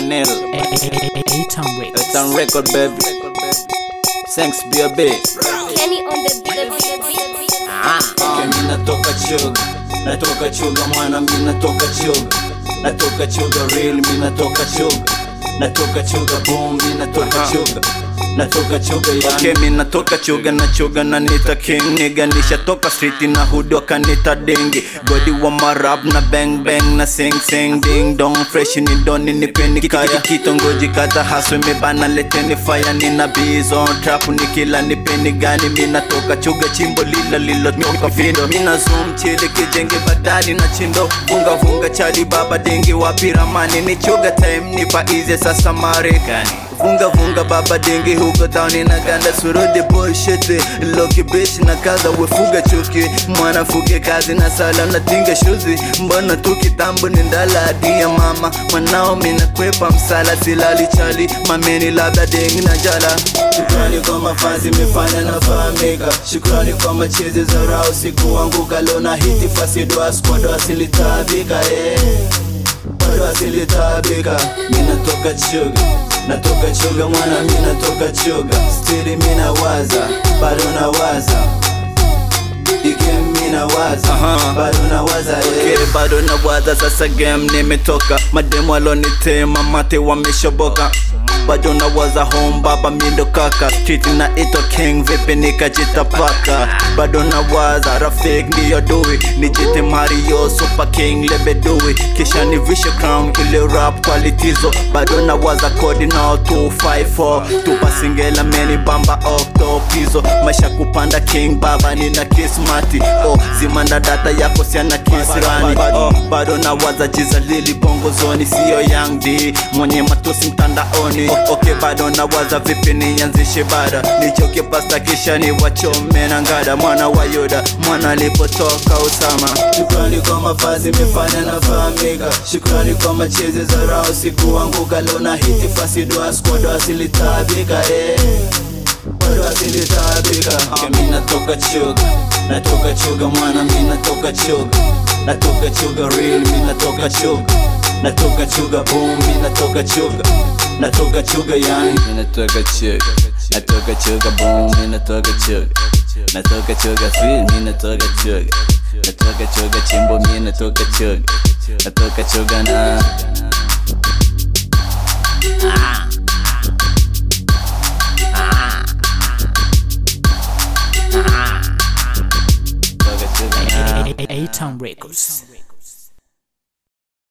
Chanel. A-Town Records. It's on record, baby. Thanks, B.A.B. Kenny on the beat, the beat, the beat, the beat. Okay, mi natoka chuga, natoka chuga mwana, mi natoka chuga, natoka chuga real, mi natoka chuga, natoka chuga boom, mi natoka chuga natoka chuga yani. Okay, mi natoka chuga na chuga na nita king nigga nishatoka street na hood wakanita dengi godi wa marab na bang bang na sing sing ding dong fresh ni doni ni peni kaya kitongoji kata haso imebana leteni fire nina bees on trap nikila ni peni gani mi natoka chuga chimbo lila lilo toka vindo mina zoom chile kijenge badali na chindo vunga vunga chali baba dengi wapi ramani ni chuga time nipa easy sasa marekani vunga vunga baba dengi huko town inaganda surudi bullshit loki bitch na kaza wefuga chuki mwana fuge kazi na sala natinga shuzi mbona tu kitambo ni ndala adia mama mwanao mina kwepa msala silali chali mameni labda dengi na jala Shukrani kwa mafazi mefanya nafahamika, shukrani kwa machezi za rao siku wangu galona hiti fasidwa squad wasilitabika eh bado asilitabika minatoka chuga natoka chuga mwana minatoka chuga stili minawaza bado nawaza igame minawaza bado nawaza eh. okay, bado nawaza sasa game nimetoka mademu alonitema mate wameshoboka bado nawaza home baba mindo kaka street na ito king vipi nikajitapaka bado nawaza rafik ndiyo dui nijite mario super king lebedui kisha nivishe crown ile rap qualitizo bado nawaza kodi nao 254 tupasingela meni bamba oktopizo maisha kupanda king baba nina kismati oh, zimanda data yako siana kisirani oh, bado nawaza jiza lili bongo zoni siyo young d mwenye matusi mtandaoni oh, okay bado nawaza vipi nianzishe bada nichoke pasta kisha ni wachome na ngada mwana wa yuda mwana alipotoka usama shukrani kwa mafazi mefanya nafahamika shukrani kwa machezi za rao siku wangu galona hiti fasidwa squad asilitabika eh bado asilitabika okay, mi natoka chuga natoka chuga mwana mi natoka chuga natoka chuga real mi natoka chuga natoka chuga boom mi natoka chuga natoka chuga yani Minatoka chuga, natoka chuga boom, minatoka chuga, natoka chuga feel, minatoka chuga, natoka chuga chimbo, minatoka chuga, natoka chuga na natoka chuga na A-Town Records.